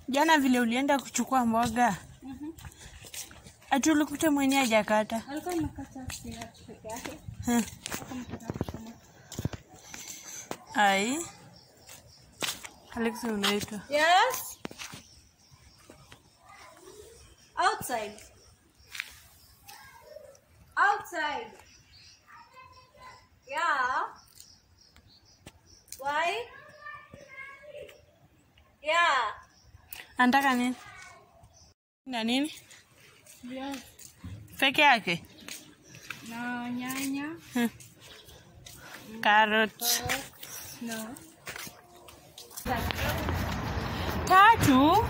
Jana vile ulienda kuchukua mboga, ati ulikuta mwenye hajakata. Alikuwa amekata spinach peke yake. Hmm. Hakumkata kuchoma. Ai, Alex unaitwa Yes. Outside. Outside. Yeah. Why? Yeah. anataka nini na nini Yes. peke yake Na nyanya. Hmm. Carrot No. tatu.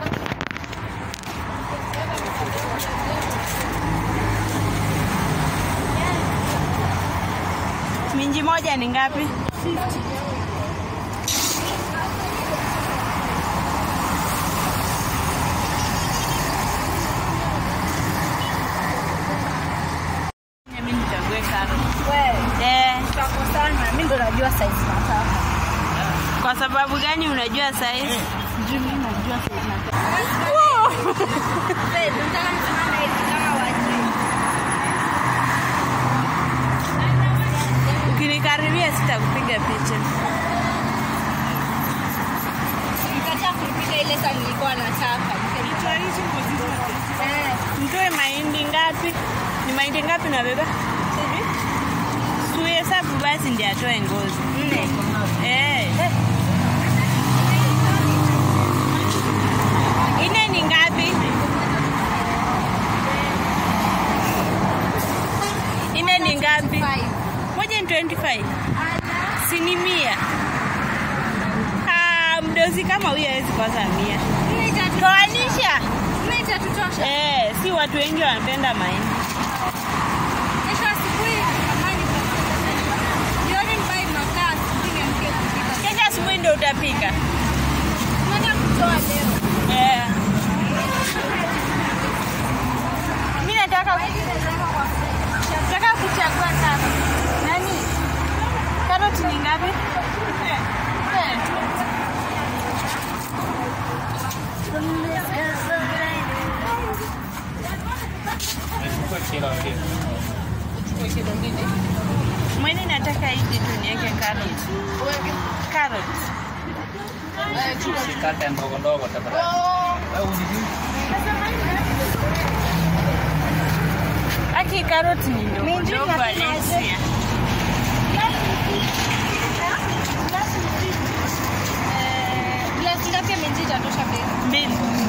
Minji moja ni ngapi? Mimi nichague carrot. Wewe. Eh, Tutakosana. Mimi ndo najua size nataka. kwa sababu gani unajua size? Juu mimi najua size nataka. Babe, nataka nisimame hivi kama wajui. Ukinikaribia sitakupiga picha. Nikataa kupiga ile saa nilikuwa nataka. Eh, Mtoe mahindi ngapi? Ni mahindi ngapi unabeba? Tuhesabu basi ndiye atoe ngozi. nne. Eh. Ine ni ngapi? Ine ni ngapi? Five. Moja ni 25. Si ni mia. Ah, mdozi kama huyo hawezi kosa mia. Nne itatu- Toanisha. nne itatutosha. Eh, si watu wengi wanapenda mahindi. Kesho asubuhi kama niko- jioni nivae makaa, asubuhi niamke kupika. Kesho asubuhi ndio utapika. Tunataka kutoa leo. Eh. Mimi nataka nataka kuchagua sana. Nani? Karoti ni ngapi? Eh. Mwene nataka hizi tu niweke carrot. Carrot. Usikate ndogo ndogo tafadhali. Aki carrot ni ndogo Minji ndogo inapima aje? Alexia. Glasi ngapi ya minji itatosha babe? Mbili.